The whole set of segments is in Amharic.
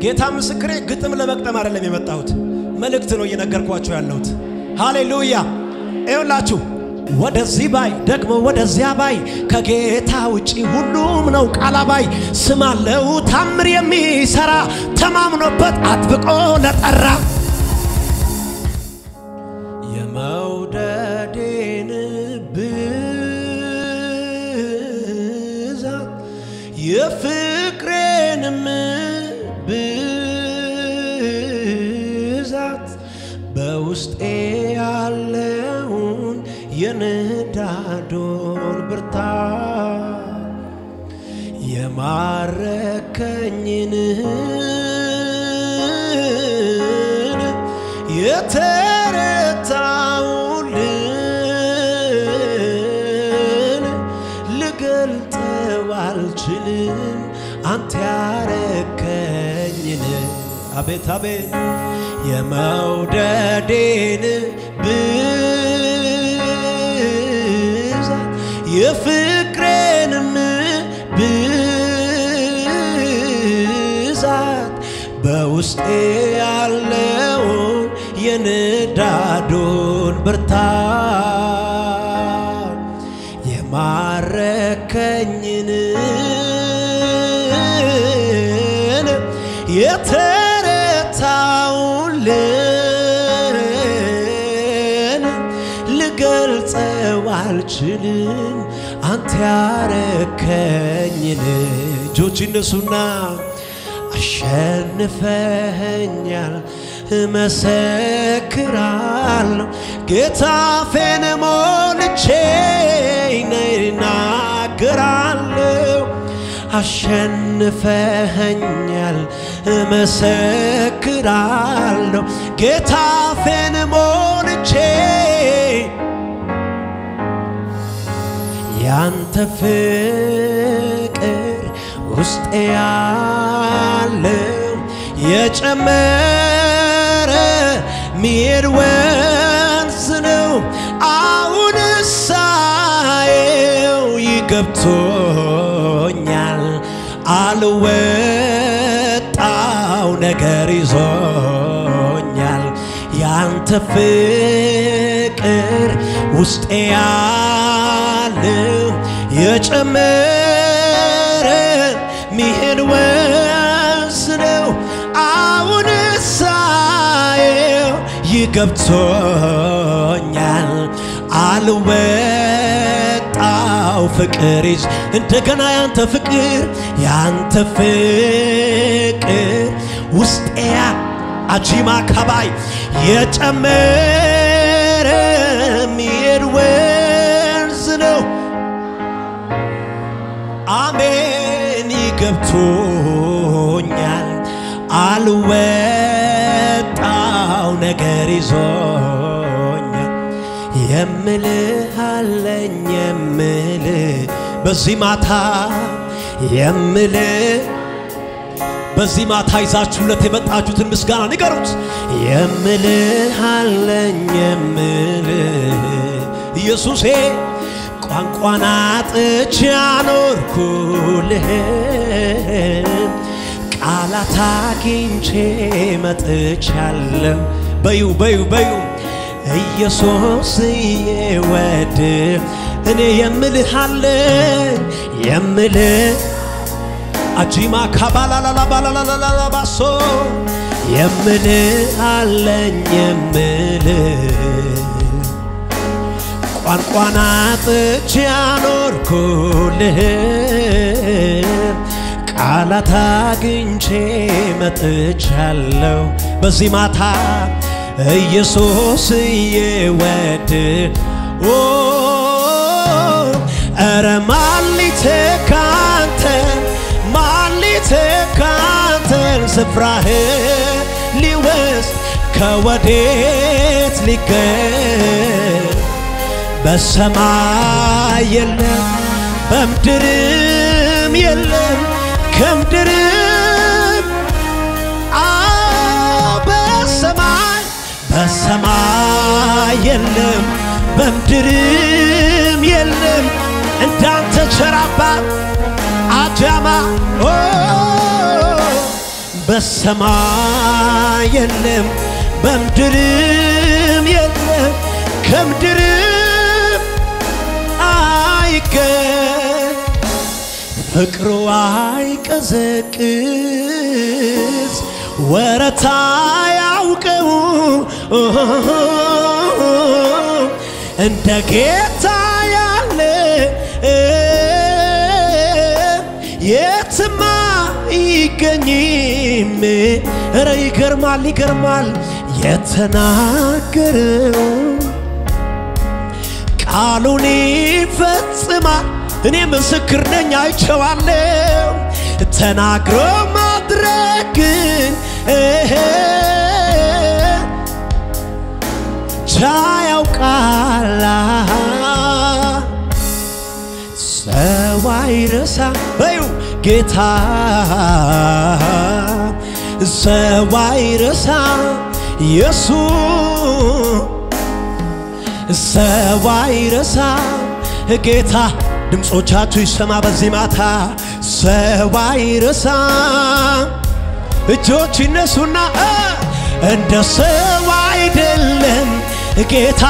ጌታ ምስክሬ፣ ግጥም ለመቅጠም አይደለም የመጣሁት፣ መልእክት ነው እየነገርኳቸው ያለሁት። ሃሌሉያ! ይኸውላችሁ ወደዚህ ባይ ደግሞ ወደዚያ ባይ ከጌታ ውጪ ሁሉም ነው ቃላባይ። ስም አለው ታምር የሚሰራ ተማምኖበት አጥብቆ ለጠራ የመውደዴን ብዛት የፍቅሬንም ብዛት በውስጤ ያለውን የንዳዶን ብርታት የማረከኝን የተረታውልን ልገልጠው አልችልም አንተ ያረከኝን አቤት አቤት የመውደዴን ብዛት የፍቅሬንም ብዛት በውስጤ ያለውን የንዳዱን ብርታት የማረከኝን የተረታውልን ልገልጸው አልችልም አንተ ያረከኝን እጆች እነሱና አሸንፈኸኛል እመሰክራለሁ ጌታ ፌን ሞልቼ እናገራለሁ አሸንፈኸኛል እመሰክራለሁ ጌታ ፌን ሞልቼ ያንተ ፍቅር ውስጤ ያለው የጨመረ ሚሄድ ወንዝ ነው። አሁን ሳየው ይገብቶኛል። አልወጣው ነገር ይዞኛል። ያንተ ፍቅር ውስጤ ያለው የጨመረ ሚሄድ ወንዝ ነው። አሁን ሳየው ይገብቶኛል። አልወጣው ፍቅር ይዝ እንደገና ያንተ ፍቅር ያንተ ፍቅር ውስጤያ አጂማ ካባይ የጨመረ ሚሄድ ወንዝ ነው። አሜን ይገብቶኛል። አልወጣው ነገር ይዞኛል። የምልህ አለኝ የምልህ በዚህ ማታ የምልህ በዚህ ማታ ይዛችሁለት የመጣችሁትን ምስጋና ንገሩት። የምልህ አለኝ የምልህ ኢየሱሴ ቋንቋን አጥቼ አኖርኩልህ ቃላት አግኝቼ መጥቻለሁ። በዩ በዩ በዩ ኢየሱስ የወድ እኔ የምልህ አለኝ የምልህ አጂማ ካባላላላባላላላባሶ የምልህ አለኝ የምልህ ቋንቋን አጥቼ አኖርኩልህ ቃላት አግኝቼ መጥቻለሁ በዚህ ማታ ኢየሱስ እየወድ ኦ ኧረ ማሊቴ ካንተ ማሊቴ ካንተን ስፍራህ ሊወስድ ከወዴት ሊገኝ በሰማይ የለም በምድርም የለም ከምድርም አዎ በሰማይ በሰማይ የለም በምድርም የለም እንዳንተ ቸር አባት አጃማ ኦ በሰማይ የለም በምድርም የለም ከምድርም አይገኝ ፍቅሩ አይቀዘቅዝ ወረታ ያውቀው እንደ ጌታ ያለ የትማ ይገኝም። ኧረ ይገርማል ይገርማል የተናገረው ቃሉን ይፈጽማል። እኔ ምስክር ነኝ አይቼዋለሁ። ተናግሮ ማድረግን ቻ ያውቃል። ሰው አይረሳ በዩ ጌታ ሰው አይረሳ ኢየሱስ ሰው አይረሳ ጌታ ድምፆቻችሁ ይሰማ በዚህ ማታ ሰው አይረሳ እጆች ይነሱና እንደ ሰው አይደለም ጌታ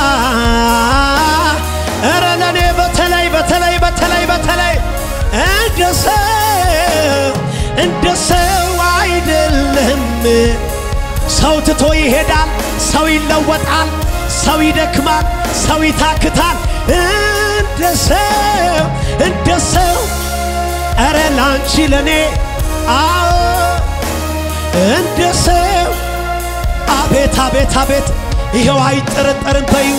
እረ ለእኔ በተለይ በተለይ በተለይ በተለይ እንደ ሰው እንደ ሰው አይደለም ሰው ትቶ ይሄዳል ሰው ይለወጣል ሰው ይደክማል ሰው ይታክታል እንደ ሰው እንደ ሰው እረ ላንቺ ለኔ አዎ እንደ ሰው አቤት አቤት አቤት ይኸው አይጠረጠርም በዩ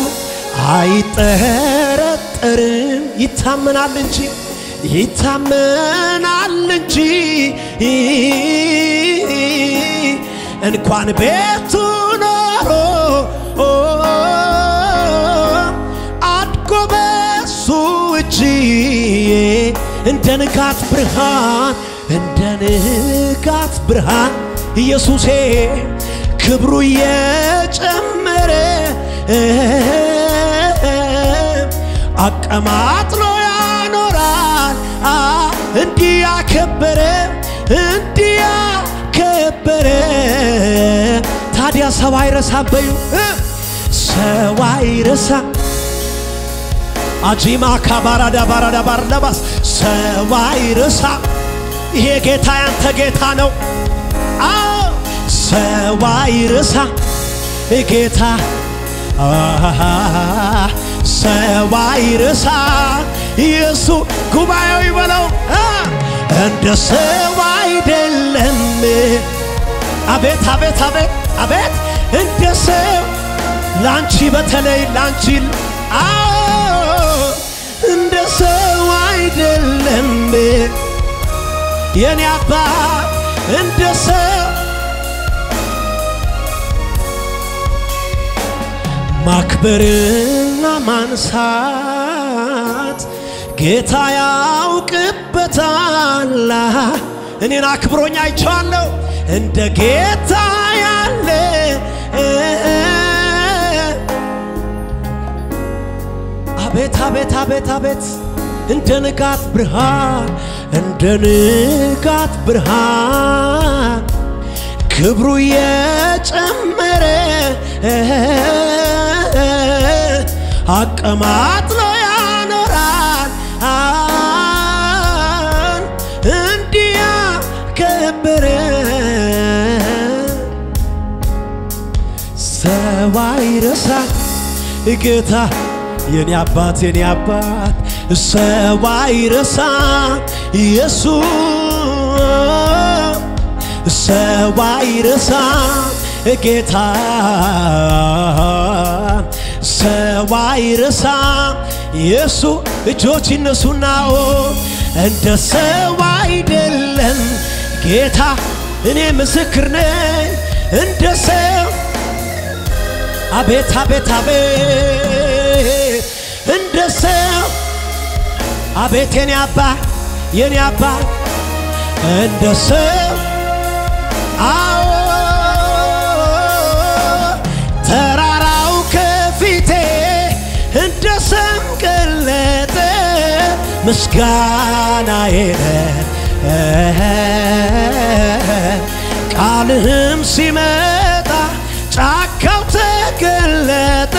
አይጠረጠርም ይታመናል እንጂ ይታመናል እንጂ እንኳን ቤቱ ኖሮ አድጎ በሱ እጅ እንደ ንጋት ብርሃን እንደ ንጋት ብርሃን ኢየሱሴ ክብሩ እየጨመረ አቀማጥሎ ያኖራል እንዲህ ያከበረ እንዲህ ያከበረ ታዲያ ሰው አይረሳ በዩ ሰው አይረሳ አጂማ ካባራዳ ባራዳ ባርዳባስ ሰው አይረሳ ይሄ ጌታ ያንተ ጌታ ነው አዎ ሰው አይረሳ ጌታ ሰው አይረሳ ኢየሱ ጉባኤው ይበለው እንደ ሰው አይደለም አቤት አቤት አቤት አቤት እንደ ሰው ላንቺ በተለይ ላንቺ አዎ እንደ ሰው አይደለም የኔ አባት እንደ ሰው ማክበርና ማንሳት ጌታ ያውቅበታል። እኔን አክብሮኝ አይቼዋለሁ እንደ ጌታ ያለ አቤት አቤት አቤት አቤት እንደ ንጋት ብርሃን እንደ ንጋት ብርሃን ክብሩ የጨመረ አቀማጥሎ ያኖራል እንዲያ ከበረ ሰው አይረሳ ጌታ የኔ አባት የኔ አባት ሰው አይረሳ ኢየሱስ ሰው አይረሳ ጌታ ሰው አይረሳ ኢየሱ እጆች ይነሱናኦ እንደ ሰው አይደለም ጌታ እኔ ምስክር ነኝ እንደ ሰው አቤት አቤት አቤት እንደ ሰው አቤት የኔ አባ የኔ አባ እንደ ሰው አዎ ተራራው ከፊቴ እንደ ሰም ቀለጠ ምስጋናዬ ቃልህም ሲመጣ ጫካው ተገለጠ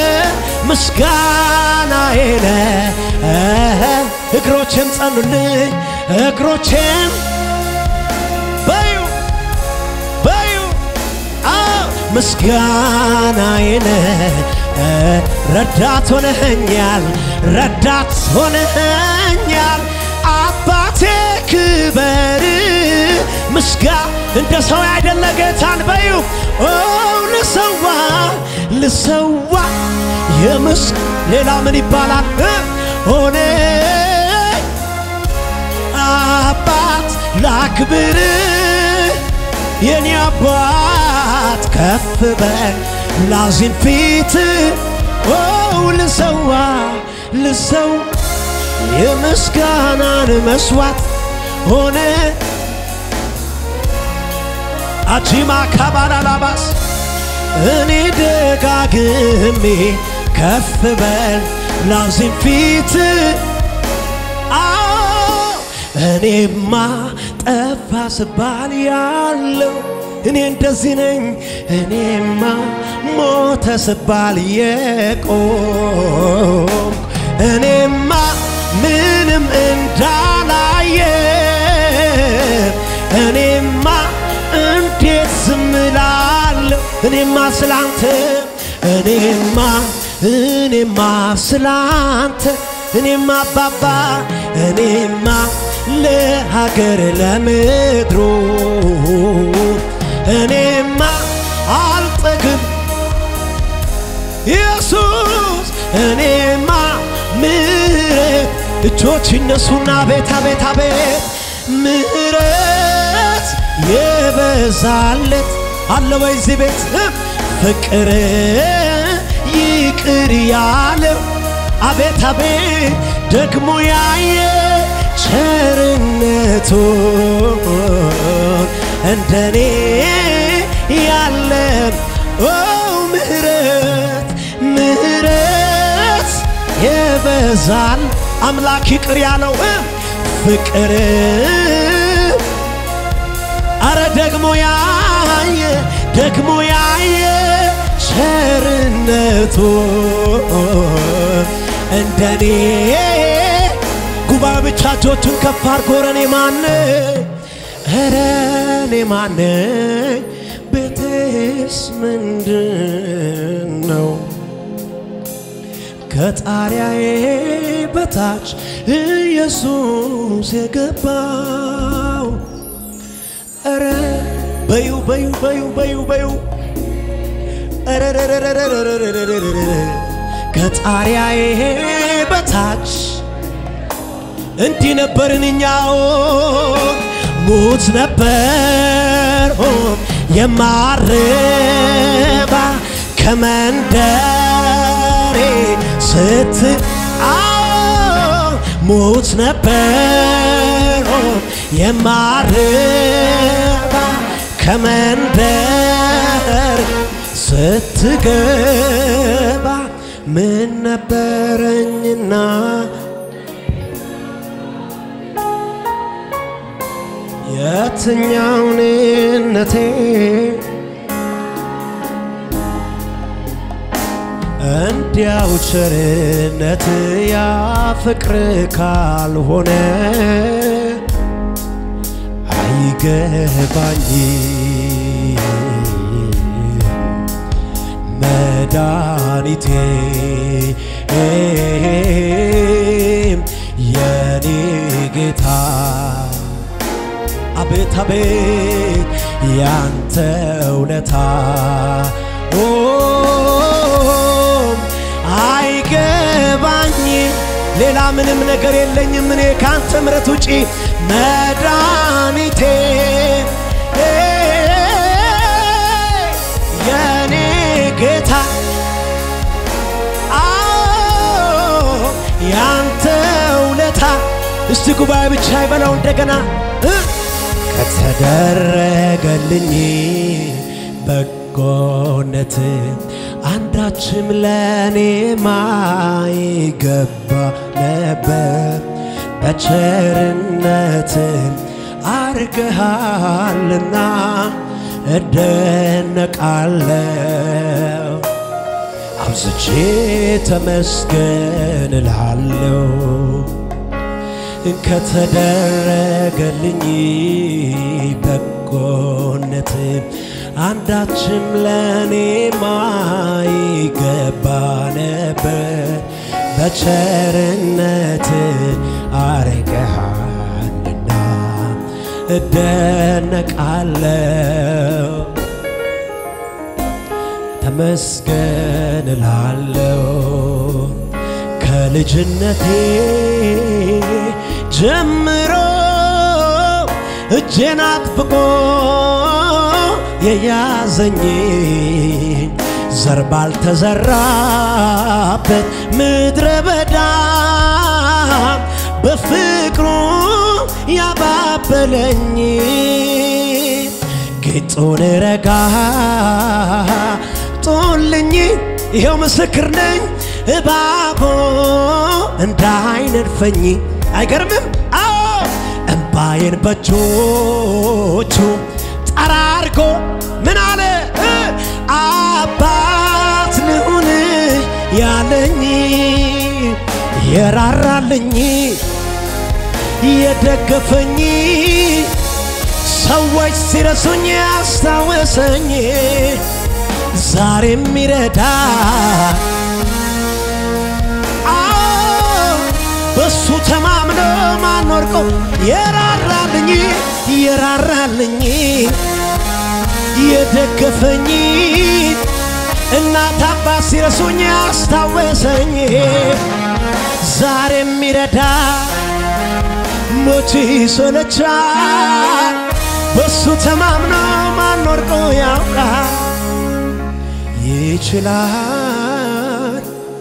ምስጋናዬ ነህ እግሮቼም ጸኑልኝ እግሮቼም በዩ በዩ አዎ ምስጋናዬ ነህ ረዳት ሆነኸኛል ረዳት ሆነኸኛል አባቴ ክበር ምስጋ እንደ ሰው አይደለ ጌታን በዩ ኦ ልሰዋ ልሰዋ የምስ ሌላ ምን ይባላል ሆነ አባት ላክብር የኔ አባት ከፍ በል ላዚን ፊት ኦ ልሰዋ ልሰው የምስጋናን መስዋዕት ሆነ አጂማ ካባላላባስ እኔ ደጋግሜ ከፍ በል ላዚም ፊት አዎ እኔማ ጠፋ ስባል ያለው እኔ እንደዚህ ነኝ እኔማ ሞተ ስባል የቆም እኔማ ምንም እንዳላየ እኔማ እንዴት ዝም እላለሁ እኔማ ስላንተ እኔማ እኔማ ስላንተ እኔማ አባባ እኔማ ለሀገር ለምድሩ እኔማ አልጠግብ ኢየሱስ እኔማ ምሕረት እጆች ይነሱና ቤት አቤት አቤት ምሕረት የበዛለት አለ ወይ እዚህ ቤት ፍቅር ይቅር ያለው አቤት አቤት ደግሞ ያየ ቸርነቱን እንደኔ ያለን ኦ ምሕረት ምሕረት የበዛል አምላክ ይቅር ያለው ፍቅር አረ ደግሞ ያየ ደግሞ ያየ ቸርነቱ እንደኔ ጉባኤ ብቻ እጆቹን ከፍ አድርጎ ኧረ እኔ ማነኝ ኧረ እኔ ማነኝ ቤቴስ ምንድን ነው ከጣሪያዬ በታች ኢየሱስ የገባው ኧረ በዩ በዩ በዩ በዩ በዩ ከጣሪያዬ በታች እንዲህ ነበርን እኛው ሙት ነበር የማረባ ከመንደሬ ስት ሙት ነበር የማረባ ከመንደር ስትገባ ምን ነበረኝና የትኛውንነቴ እንዲያው ቸርነት ያ ፍቅር ካልሆነ አይገባኝ መድኃኒቴ የኔ ጌታ አቤት አቤት ያንተ ውለታ አይገባኝ ሌላ ምንም ነገር የለኝም እኔ ካንተ ምረት ውጪ መድኃኒቴ የኔ ጌታ አዎ ያንተ ውለታ እስቲ ጉባኤ ብቻ ይበለው እንደገና ከተደረገልኝ በጎነት አንዳችም ለኔ ማይገባ ነበር በቸርነት አርገሃልና እደነቃለሁ አብዝቼ ተመስገን እልሃለሁ ከተደረገልኝ በጎነት አንዳችም ለእኔ ማይገባ ነበር በቸርነት አርቀሃልና እደነቃለሁ ተመስገን እላለሁ ከልጅነቴ ጀምሮ እጄን አጥብቆ የያዘኝ ዘር ባልተዘራበት ምድረ በዳ በፍቅሩ ያባበለኝ ጌጡን ረጋ ጦልኝ ይኸው ምስክር ነኝ እባቦ እንዳይነድፈኝ አይገርምም? አዎ እምባዬን በእጆቹ ጠራርጎ ምን አለ አባት ልሁን ያለኝ የራራልኝ የደገፈኝ ሰዎች ሲረሱኝ ያስታወሰኝ ዛሬም ይረዳ በሱ ተማምኖ ማን ወርቆ የራራልኝ የራራልኝ የደገፈኝ እናት አባት ሲረሱኝ ያስታወሰኝ ዛሬም ይረዳ ሞት ይሰለቻል በሱ ተማምኖ ማን ወርቆ ያውቃል ይችላል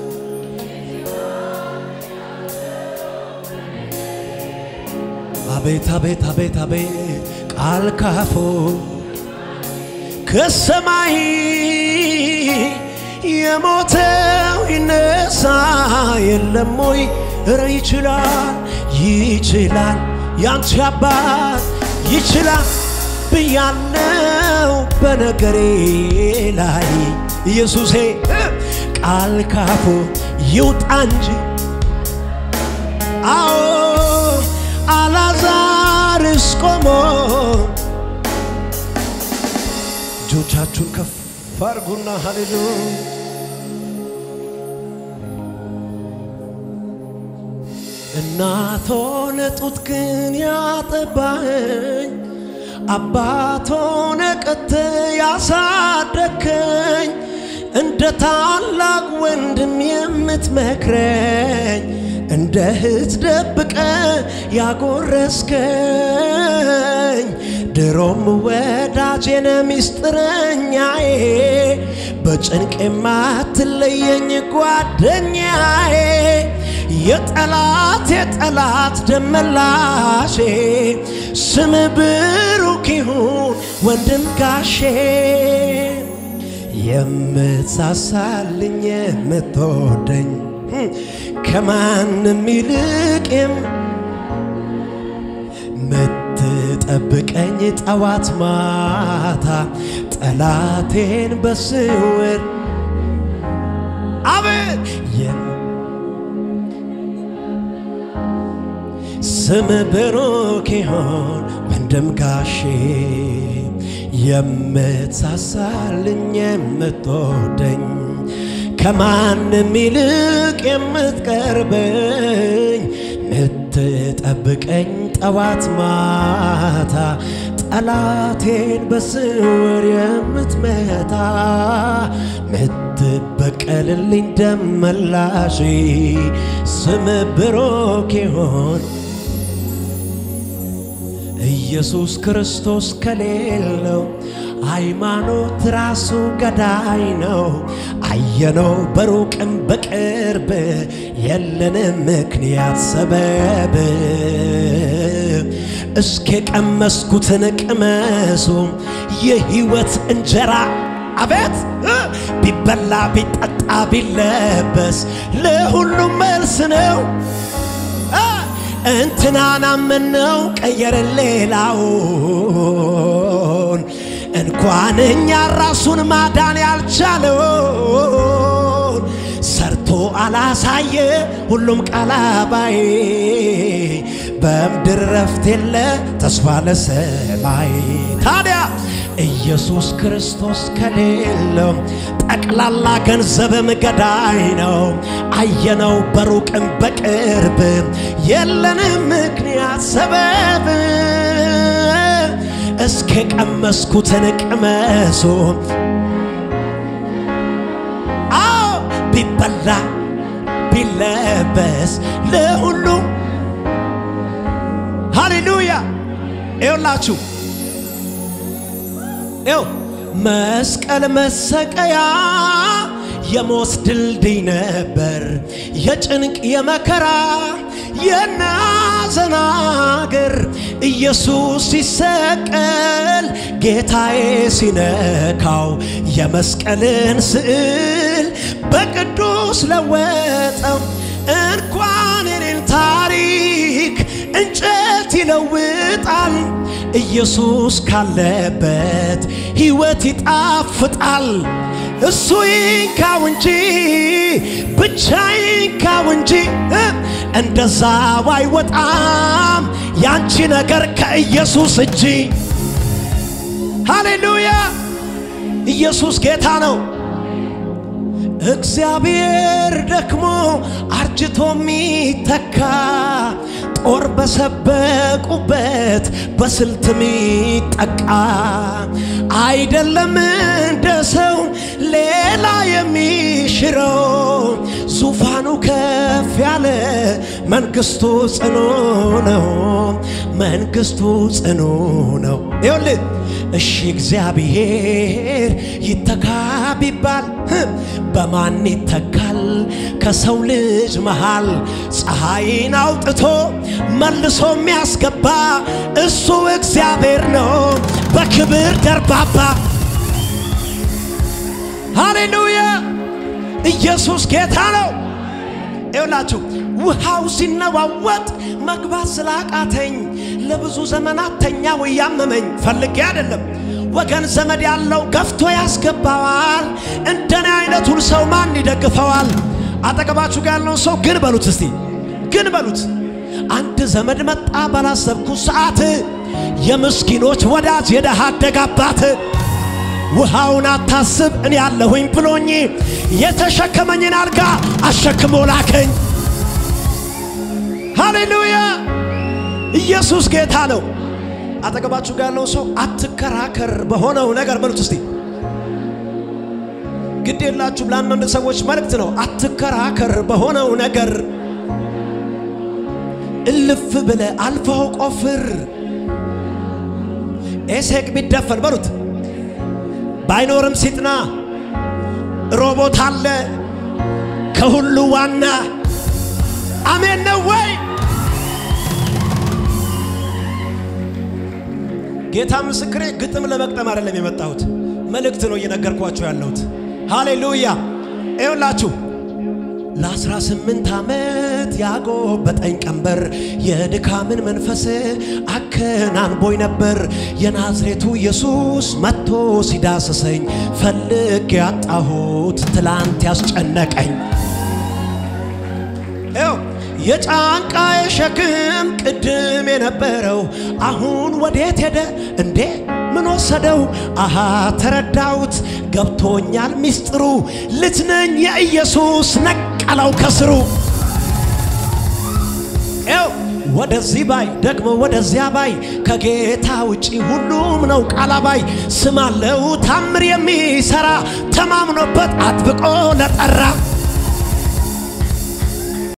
አቤት አቤት አቤት አቤት ቃል ካፎ ከሰማይ የሞተው ይነሳ የለም ወይ? እረ ይችላል ይችላል ያንቺ አባት ይችላል ብያለው በነገሬ ላይ ኢየሱሴ ቃል ካፉ ይውጣ እንጂ አዎ አላዛርስ ቆሞ እጆቻችሁን ከፍ አርጉና ሃሌሉያ እናቶ ነጡት ግን ያጠባኸኝ አባቶ ነቀት ያሳደከኝ እንደ ታላቅ ወንድም የምትመክረኝ እንደ እህት ደብቀ ያጎረስከኝ ድሮም ወዳጄነ ሚስጥረኛዬ በጭንቅ የማትለየኝ ጓደኛዬ የጠላት የጠላት ደመላሼ ስም ብሩክ ይሁን ወንድም ጋሼ የምትሳሳልኝ የምትወደኝ ከማንም ይልቅም ምትጠብቀኝ ጠዋት ማታ ጠላቴን በስውር አቤት ስም ብሩክ ይሆን ወንድም ጋሼ የምትሳሳልኝ የምትወደኝ ከማንም ይልቅ የምትቀርበኝ ምትጠብቀኝ ጠዋት ማታ ጠላቴን በስውር የምትመታ ምትበቀልልኝ ደመላሽ ስም ብሩክ ይሆን ኢየሱስ ክርስቶስ ከሌለው ሃይማኖት ራሱ ገዳይ ነው። አየነው በሩቅም በቅርብ የለንም ምክንያት ሰበብ። እስኪ ቀመስኩትን ቅመሱ የሕይወት እንጀራ አቤት ቢበላ ቢጠጣ ቢለበስ ለሁሉም መልስ ነው። እንትናን አመነው ቀየረን ሌላውን እንኳን እኛ ራሱን ማዳን ያልቻለውን ሰርቶ አላሳየ ሁሉም ቃላባይ በምድር ረፍት የለ ተስፋ ለሰማይ ታዲያ ኢየሱስ ክርስቶስ ከሌለው ጠቅላላ ገንዘብም ገዳይ ነው። አየነው በሩቅም በቅርብ የለንም ምክንያት ሰበብ እስከ ቀመስኩትን ቅመሱ አዎ ቢበላ ቢለበስ ለሁሉ ሃሌሉያ ይውላችሁ ይው መስቀል መሰቀያ የሞት ድልድይ ነበር የጭንቅ የመከራ የናዘን አገር ኢየሱስ ሲሰቀል ጌታዬ ሲነካው የመስቀልን ስዕል በቅዱስ ለወጠው። እንኳን የኔን ታሪክ እንጨት ይለውጣል። ኢየሱስ ካለበት ሕይወት ይጣፍጣል። እሱ ይንካው እንጂ ብቻ ይንካው እንጂ እንደዛው አይወጣም ያንቺ ነገር ከኢየሱስ እጅ። ሃሌሉያ! ኢየሱስ ጌታ ነው። እግዚአብሔር ደክሞ አርጅቶ ሚተካ ጦር በሰበቁበት በስልት ሚጠቃ አይደለም እንደ ሰው ሌላ የሚሽረው ዙፋኑ ከፍ ያለ መንግስቱ ጽኑ ነው። መንግስቱ ጽኑ ነው። ይኸውልህ እሺ እግዚአብሔር ይተካ ቢባል በማን ይተካል? ከሰው ልጅ መሃል ፀሐይን አውጥቶ መልሶ የሚያስገባ እሱ እግዚአብሔር ነው በክብር ደርባባ። ሃሌሉያ! ኢየሱስ ጌታ ነው። ይውላችሁ ውሃው ሲነዋወጥ መግባት ስላቃተኝ ለብዙ ዘመናት ተኛው እያመመኝ ፈልጌ አይደለም። ወገን ዘመድ ያለው ገፍቶ ያስገባዋል። እንደኔ አይነቱን ሰው ማን ይደግፈዋል? አጠገባችሁ ጋር ያለውን ሰው ግን በሉት እስቲ ግን በሉት። አንድ ዘመድ መጣ ባላሰብኩት ሰዓት፣ የምስኪኖች ወዳጅ የደሃ አደግ አባት ውሃውን አታስብ እኔ ያለሁኝ ብሎኝ የተሸከመኝን አልጋ አሸክሞ ላከኝ። ሃሌሉያ! ኢየሱስ ጌታ ነው። አጠገባችሁ ጋር ያለው ሰው አትከራከር በሆነው ነገር በሉት እስቲ። ግድ የላችሁም። ለአንዳንድ ሰዎች መልእክት ነው። አትከራከር በሆነው ነገር እልፍ ብለ አልፈው ቆፍር። ኤሴቅ ቢደፈን በሉት ባይኖርም ሲጥና ሮቦት አለ ከሁሉ ዋና። አሜን ነው ወይ? ጌታ ምስክሬ፣ ግጥም ለመቅጠም አይደለም የመጣሁት፣ መልእክት ነው እየነገርኳችሁ ያለሁት። ሃሌሉያ! ይኸውላችሁ ለአስራ ስምንት ዓመት ያጎበጠኝ ቀንበር የድካምን መንፈስ አከናንቦኝ ነበር። የናዝሬቱ ኢየሱስ መጥቶ ሲዳስሰኝ ፈልግ ያጣሁት ትላንት ያስጨነቀኝ ው የጫንቃዬ ሸክም ቅድም የነበረው አሁን ወዴት ሄደ እንዴ? ምን ወሰደው? አሃ ተረዳሁት፣ ገብቶኛል ሚስጥሩ። ልጅ ነኝ የኢየሱስ ነቀለው ከስሩ። ው ወደዚህ ባይ ደግሞ ወደዚያ ባይ ከጌታ ውጪ ሁሉም ነው ቃላባይ። ስም አለው ታምር የሚሰራ ተማምኖበት አጥብቆ ለጠራ